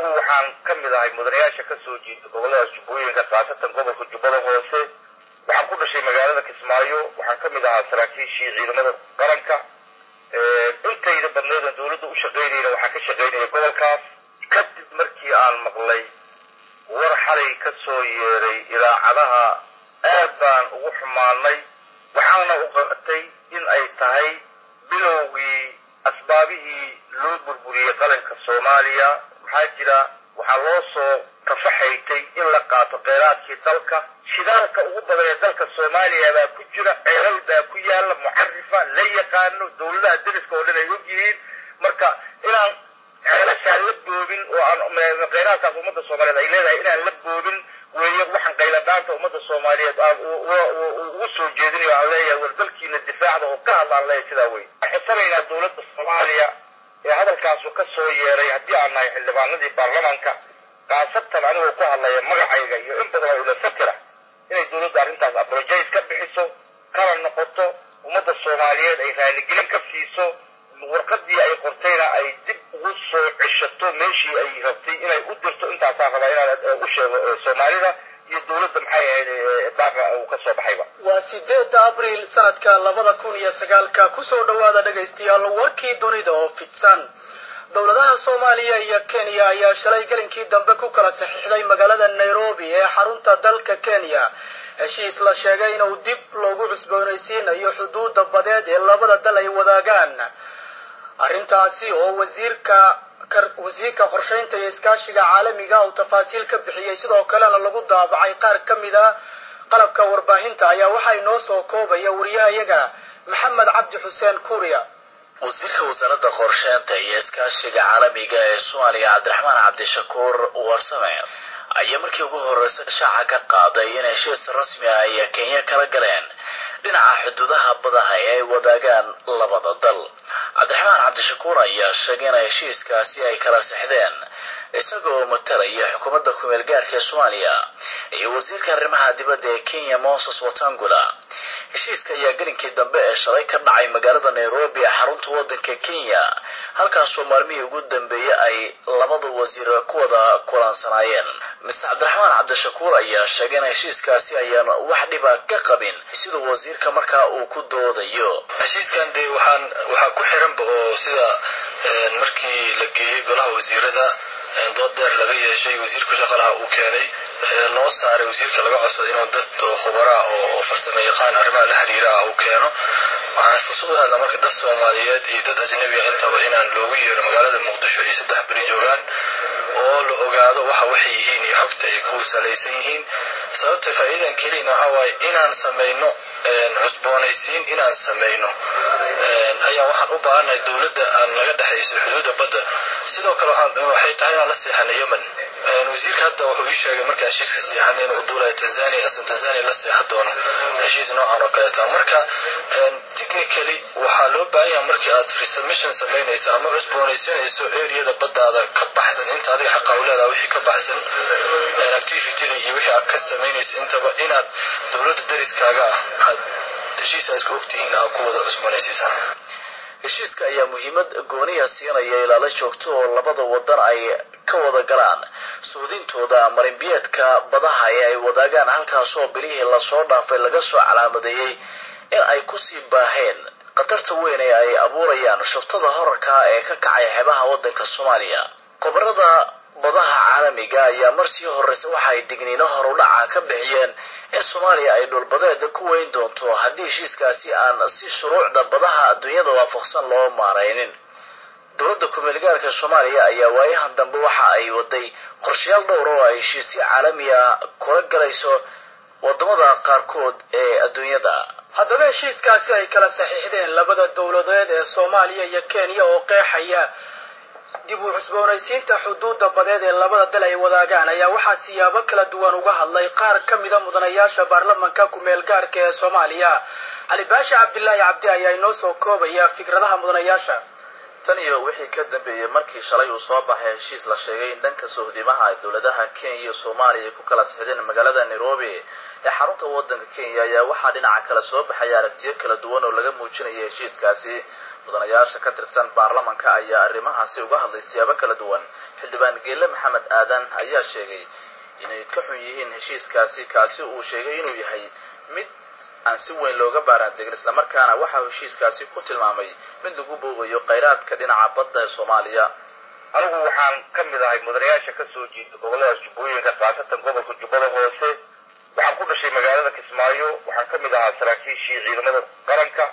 anigu waxaan ka mid ahay mudanayaasha ka soo jeeda gobolladaas jubbooyinka khaasatan gobolka jubbada hoose waxaan ku dhashay magaalada kismaayo waxaan ka mid ahaa saraakiishii ciidamada qaranka intayda badneedan dawladda u shaqaynayna waxaan ka shaqaynaya gobolkaas kadib markii aan maqlay war xalay ka soo yeeray idaacadaha aad baan ugu xumaanay waxaana u qabatay in ay tahay bilowgii asbaabihii loo burburiyey qaranka soomaaliya maxaa jira waxaa loo soo tafaxaytay in la qaato kheyraadkii dalka shidaalka ugu badan ee dalka soomaaliya baa ku jira ceelal baa ku yaala mucarifa la yaqaano dawladaha deriska oo dhan ay og yihiin marka inaan ceelashaan la boobin oo aan kheyraadkaas ummadda soomaaliyeed ay leedahay inaan la boobin weeye waxaan qayladhaanta ummadda soomaaliyeed aan ugu soo jeedinayo aan leeyahay war dalkiina difaacda oo ka hadla aan leeyahay sidaa wey waxaan xisanaynaa dawladda soomaaliya ee hadalkaasu ka soo yeeray haddii aan nahay xildhibaanadii baarlamaanka khaasatan anigoo ku hadlaya magacayga iyo in badan oo ila fakira inay dawladda arrintaas abrojais ka bixiso kala noqoto ummadda soomaaliyeed ay raaligelin ka siiso warqadii ay qortayna ay dib ugu soo ceshato meeshii ay rabtay inay u dirto intaasaan rabaa inaan u sheego soomaalida iyo dawladda maxay ahayd baaqa uu ka soo baxayba waa sideeda abriil sanadka labada kun iyo sagaalka kusoo dhawaada dhegaystayaal warkii dunida oo fidsan dowladaha soomaaliya iyo kenya ayaa shalay gelinkii dambe ku kala saxiixday magaalada nairobi ee xarunta dalka kenya heshiis la sheegay inuu dib loogu cusboonaysiinayo xuduudda badeed ee labada dal ay wadaagaan arrintaasi oo wasiirka wasiirka qorshaynta iyo iskaashiga caalamiga uu tafaasiil ka bixiyey sidoo kalena lagu daabacay qaar ka mid a qalabka warbaahinta ayaa waxaa inoo soo koobaya wariyahayaga maxamed cabdi xuseen kuuriya wasiirka wasaaradda qorsheynta iyo iskaashiga caalamiga ee soomaaliya cabdiraxmaan cabdishakuur warsame ayaa markii ugu horreysa shaaca ka qaaday in heshiis rasmi ah ay kenya kala galeen dhinaca xuduudaha badaha ee ay wadaagaan labada dal cabdiraxmaan cabdishakuur ayaa sheegay in heshiiskaasi ay kala sexdeen isagoo matalaya xukuumadda kumeel gaarka ee soomaaliya iyo wasiirka arrimaha dibadda ee kenya moses watangula heshiiska ayaa gelinkii dambe ee shalay ka dhacay magaalada nairobi ee xarunta waddanka kenya halkaasoo maalmihii ugu dambeeyey ay labada wasiir ku wada kulansanaayeen mister cabdiraxmaan cabdishakuur ayaa sheegay in heshiiskaasi ayaan wax dhiba ka qabin siduu wasiirka markaa uu ku doodayo heshiiskan dee waxaan waxaa ku xiranba oo sida markii la geeyey golaha wasiirada dood dheer laga yeeshay wasiirka shaqalaha uu keenay loo saaray wasiirka laga codsaday inuu dad khubaraa oo farsamo yaqaan arrimaha la xiriira ah uu keeno waxaan fursad u helnaa marka dad soomaaliyeed iyo dad ajnabi ah intaba inaan loogu yeero magaalada muqdisho iyo saddex beri joogaan oo la ogaado waxa waxay yihiin iyo xogta ay ku salaysan yihiin sababta faa'iidan keliyana waxaa waaye inaan samayno cusboonaysiin inaan samayno ayaa waxaan u baahannahay dowladda aan naga dhexayso xuduudda badda sidoo kale waxay tahay inaan la seexano yemen wasiirka hadda wuxuu ii sheegay markaa heshiiska seexan inuu duulaya tanzania asal tanzania la seexan doono heshiis noocan oo kaleeta marka technically waxaa loo baahan yahay markii aad resubmission samaynayso ama cusboonaysanayso areada baddaada ka baxsan inta adiga xaqa u leedaha wixii ka baxsan activityda iyo wixii aad ka samaynaysa intaba inaad dowladda dariskaaga ah aad heshiis aad isku ogtihiin aad ku wada cusboonaysiisaan heshiiska ayaa muhiimad gooniya siinaya ilaalo joogto oo labada wadan ay ka wada galaan suudintooda marinbiyeedka badaha ee ay wadaagaan halkaasoo bilihii lasoo dhaafay laga soo calaamadeeyey in ay kusii baaheen khatarta weyn ee ay abuurayaan shuftada horarka ee ka kacay xeebaha waddanka soomaaliya khubarada badaha caalamiga ayaa marsii horeysa waxa ay digniino horudhaca ka bixiyeen in soomaaliya ay dhulbadeeda ku weyn doonto haddii heshiiskaasi aan si shuruucda badaha adduunyada waafaqsan loo maaraynin dowladda kumeelgaarka soomaaliya ayaa waayahan dambe waxa ay waday qorshayaal dhowr oo ay heshiisyo caalami ah kula galayso wadamada qaarkood ee adduunyada haddaba heshiiskaasi ay kala saxiixdeen labada dowladeed ee soomaaliya iyo kenya oo qeexaya dib u cusboonaysiinta xuduudda badeed ee labada dal ay wadaagaan ayaa waxaa siyaabo kala duwan uga hadlay qaar ka mida mudanayaasha baarlamanka kumeel gaarka ee soomaaliya cali baashi cabdilaahi cabdi ayaa inoo soo koobaya fikradaha mudanayaasha tan iyo wixii ka dambeeyey markii shalay uu soo baxay heshiis la sheegay in dhanka sohdimaha dowladaha kenya iyo soomaaliya ay ku kala sixdeen magaalada nairobi ee xarunta waddanka kenya ayaa waxaa dhinaca kale soo baxaya aragtiyo kala duwan oo laga muujinaya heshiiskaasi mudanayaasha ka tirsan baarlamanka ayaa arrimahaasi uga hadlay siyaabo kala duwan xildhibaan geelle maxamed aadan ayaa sheegay inay ka xun yihiin heshiiskaasi kaasi uu sheegay inuu yahay mid aan si weyn looga baaraandegin islamarkaana waxa uu heshiiskaasi ku tilmaamay mid lagu boogayo khayraadka dhinaca badda ee soomaaliya anigu waxaan ka mid ahay mudanayaasha ka soo jeeda gobolladaas jubbooyinka khaasatan gobolka jubbada hoose waxaan ku dhashay magaalada kismaayo waxaan ka mid ahaa saraakiishii ciidamada qaranka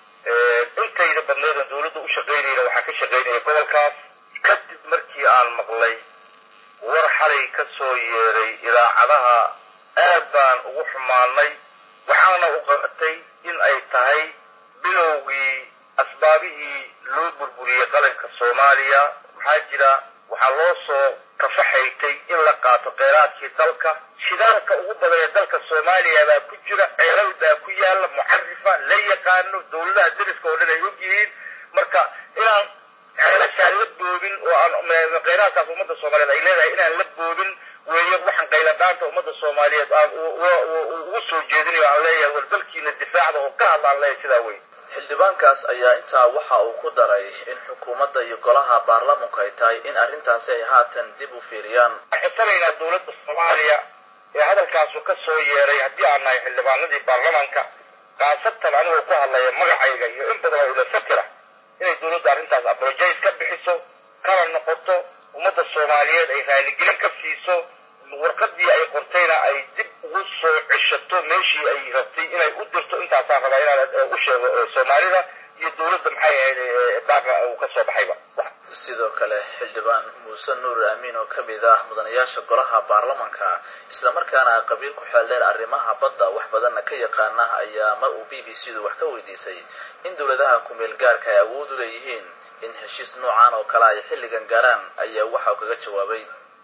intayda badneedan dawladda u shaqaynayna waxaan ka shaqaynaya gobolkaas kadib markii aan maqlay war xalay ka soo yeeray idaacadaha aad baan ugu xumaanay waxaana u qabatay in ay tahay bilowgii asbaabihii loo burburiyey qaranka soomaaliya maxaa jira waxaa loo soo kafaxaytay in la qaato kheyraadkii dalka shidaalka ugu badan ee dalka soomaaliya baa ku jira ceelal baa ku yaala mucarifa la yaqaano dawladaha dariska oo dhan ay og yihiin marka inaan ceelashaan la boobin oo aan kheyraadkaas ummadda soomaaliyeed ay leedahay inaan la boobin weeye waxaan qayladhaanta ummadda soomaaliyeed aan ugu soo jeedinayo aan leeyahay war dalkiina difaacda oo ka hadla aan leeyahay sidaa wey xildhibaankaas ayaa intaa waxa uu ku daray in xukuumadda iyo golaha baarlamanku ay tahay in arrintaasi ay haatan dib u fiiriyaan waxaan xisanaynaa dawladda soomaaliya ee hadalkaasu ka soo yeeray haddii aan nahay xildhibaanadii baarlamanka khaasatan anigoo ku hadlaya magacayga iyo in badan oo ila fakira inay dawladda arrintaas abrojais ka bixiso kala noqoto ummadda soomaaliyeed ay raaligelin ka siiso warqadii ay qortayna ay dib ugu soo ceshato meeshii ay rabtay inay u dirto intaasaan rabaa inaan u sheego soomaalida iyo dawladda maxay ahayd baaqa uu ka soo baxayba sidoo kale xildhibaan muuse nuur amiin oo ka mid ah mudanayaasha golaha baarlamanka islamarkaana qabiil ku xeeldheer arrimaha badda wax badanna ka yaqaana ayaa mar uu b b c du wax ka weydiisay in dowladaha ku-meel gaarka ay awood u leeyihiin in heshiis noocan oo kale ay xilligan gaaraan ayaa waxa uu kaga jawaabay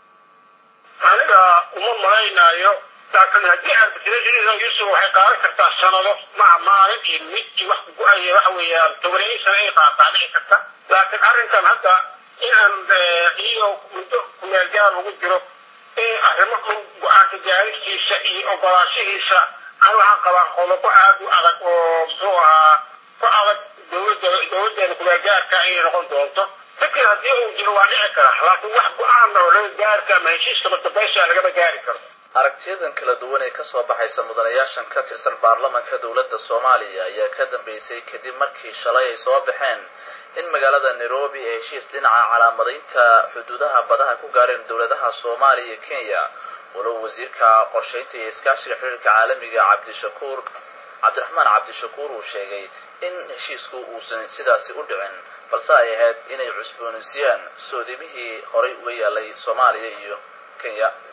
aniga uma malaynaayo laakiin haddii arbitration yusuf waxay qaadan kartaa sanado maca maalin iyo mid wax go-aya waxa weeyaan tobaneeyo sano ay qaataa dhici karta laakiin arrinkan hadda inaan iyagoo muddo kumeelgaar lagu jiro in arrimo go-aanka gaaristiisa iyo ogolaashihiisa an waxaan qabaa qodobo aad u adag oo muxuu ahaa ku adag dowladda dowladdeena kumeelgaarka inay noqon doonto fikir haddii uu jiro waa dhici kara laakiin wax go-aan oo laga gaari kara ama heshiiska madabaysa lagama gaari karo aragtiyadan kala duwan ee kasoo baxaysa mudanayaashan ka tirsan baarlamanka dowladda soomaaliya ayaa ka dambeysay kadib markii shalay ay soo baxeen in magaalada nairobi ee heshiis dhinaca calaamadaynta xuduudaha badaha ku gaareen dowladaha soomaaliya iyo kenya walow wasiirka qorshaynta iyo iskaashiga xiriirka caalamiga cabdishakuur cabdiraxmaan cabdishakuur uu sheegay in heshiisku uusan sidaasi u dhicin balse ay ahayd inay cusboonaysiiyaan soodimihii horay uga yaalay soomaaliya iyo kenya